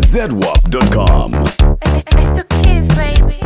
zedwap.com. It's the kids, baby.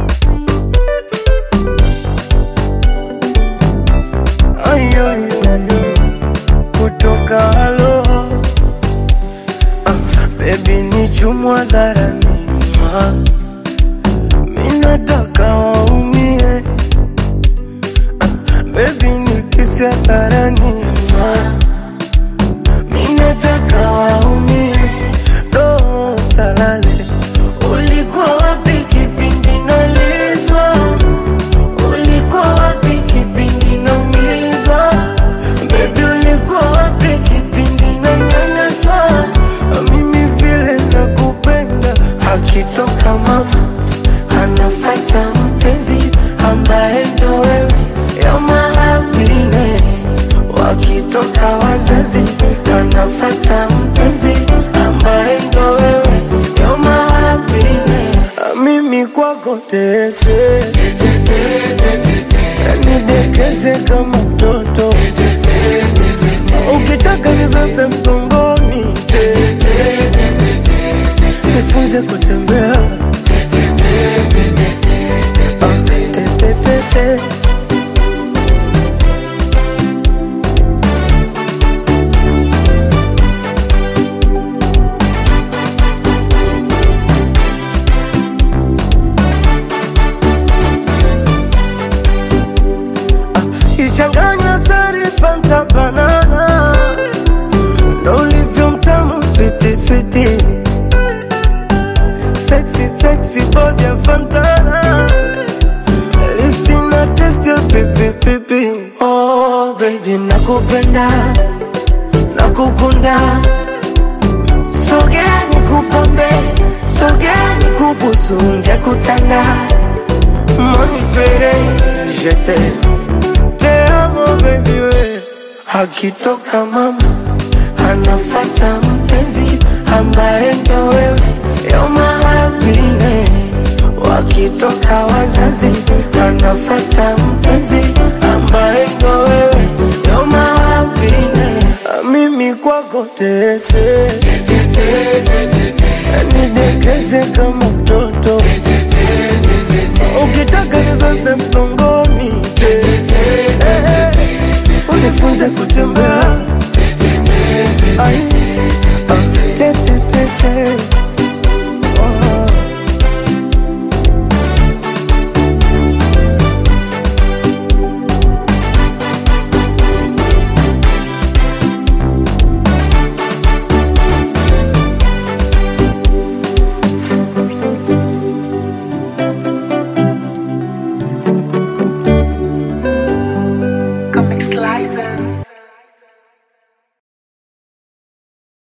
Ay, ay, ay, ay. kutoka halo ah, bebi ni chumwa dharani ah, minataka waumie ah, bebi ni kisi hadharani ah, minataka waumie do salale ulikuwa wapi kipindi nalizwa ulikuwa wapi kipindi naumizwa bebi ulikuwa wapi kipindi nanyanyaswa mimi vile nakupenda akitoka mama anafata mpenzi ambaye ndo wewe ya happiness wakitoka wazazi anafata mpenzi ambaye ndo wewe ya happiness mimi kwako tete nidekeze kama mtoto ukitaka nibebe mgongoni nifunze kutembea Ah, te, te, te, te. ichanganya sari fanta banana ndo ulivyo mtamu switi switi sexy sexy body ya fantana lipsi na test ya pipi pipi oh baby nakupenda nakukunda sogea nikupambe sogea nikubusu ngekutanda monifere jete te amo baby we akitoka mama anafata mpenzi ambaye ndo wewe yoma happiness wakitoka wazazi anafata mpenzi ambaye ndo wewe yoma happiness mimi kwako tete nidekeze kama mtoto ukitaka nibebe mgongoni Eh, unifunze kutembea Ai, ah, te, te, te, te. Oh. Comic Slicer.